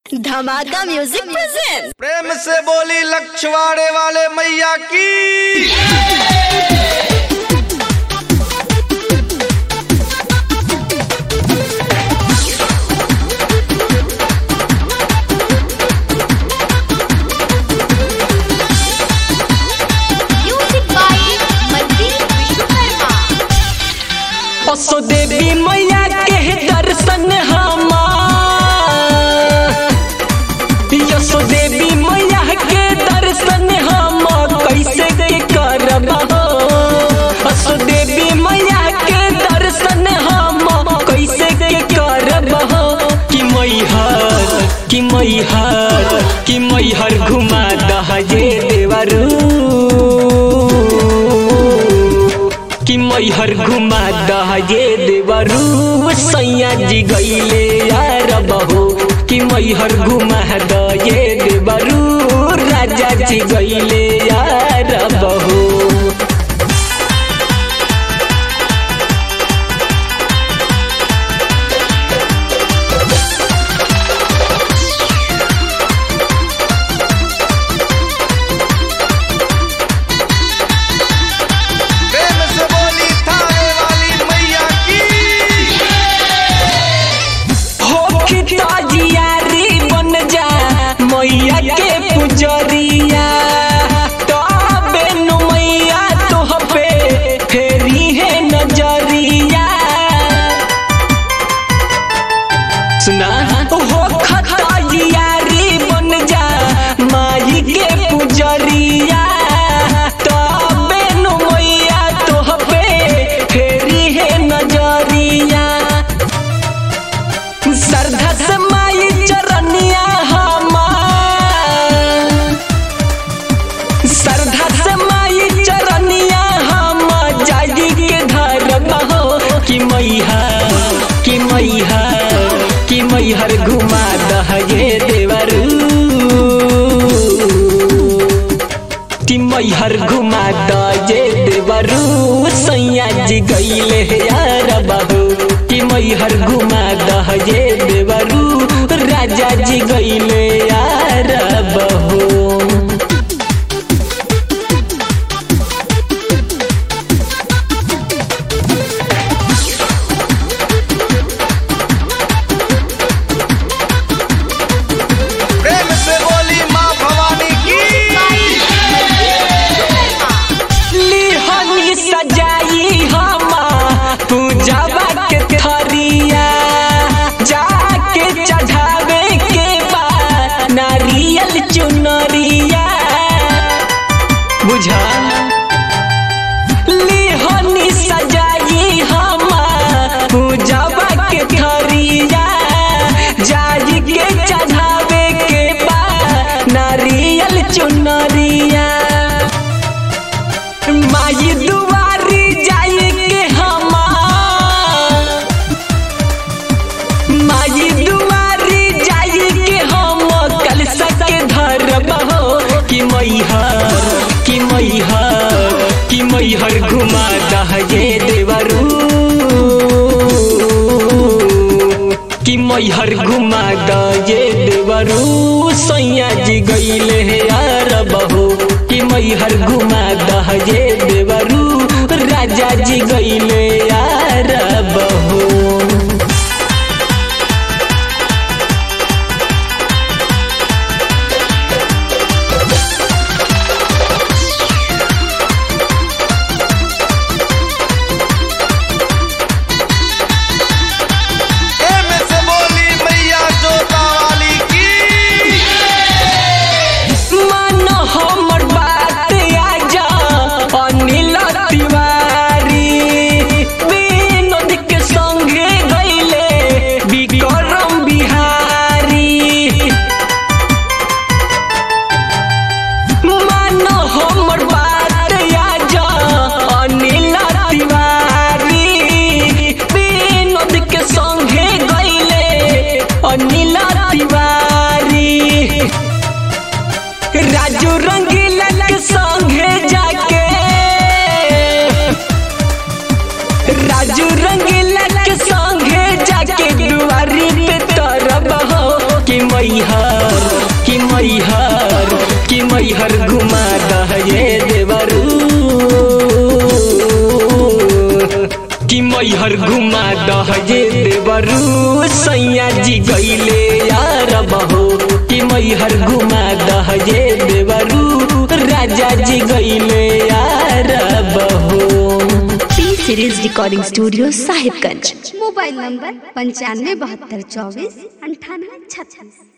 धमाका music present प्रेम से बोली लक्षवाड़े वाले मैया की म्यूजिक बाय मनदीप विश्वकर्मा असो देवी मैया के दर्शन हमार यसो देवी मैया के दर्शन हम कैसे के करब हो असो देवी मैया के दर्शन हम कैसे के करब हो कि मैहर कि मैहर कि मैहर घुमा दहजे देवरू कि मैहर घुमा दहजे देवरू सैया जी गईले यार बहू कि मैहर घुमा दहे देवरू राजा जी गईले यार बहू प्रेम से बोली थाने वाली मैया की हो जियारी बन जा मैया के पुजरिया तबे नु मैया तोह पे फेरी है नजरिया सुना हो खताजियारी बन जा माई के पुजरिया तबे नु मैया तोह पे फेरी है नजरिया श्रद्धा से माई चरनिया हमार श्रद्धा से माई चरनिया हम जागी के धरब हो कि मैहर कि मैहर कि मैहर घुमा दहगे देवरू कि मैहर घुमा दजे देवरू सैया जी गईले यार बहू कि मैहर घुमा दहजे देवरू राजा जी गईले यार बहू प्रेम से बोली माँ भवानी की लिहनी सजाई हमा पूजावा के थरिया जाके चढ़ावे के बा नारियल चुनरिया बुझा लिहनी सजाई हमा पूजावा के थरिया जाई के चढ़ावे के बा नारियल चुनरिया माई दुआरी जाए के हमार माई दुआरी जाए के हम कल सके धरब हो कि मैहर कि मैहर कि मैहर घुमा दहजे देवरू कि मैहर घुमा दजे देवरू सैया जी गईले यार बहू कि मैहर घुमा दहजे देवरू राजा जी गईले यार बहू प्रेम से बोली मैया जोता वाली की मन हमर बात मैहर कि मैहर कि मैहर घुमा दहे देवरू कि मैहर घुमा दहे देवरू सैया जी गईले यार बहो कि मैहर घुमा दहे देवरू राजा जी गईले यार बहो P series recording studio Sahibganj mobile number पंचानवे बहत्तर चौबीस अंठानवे छत्तीस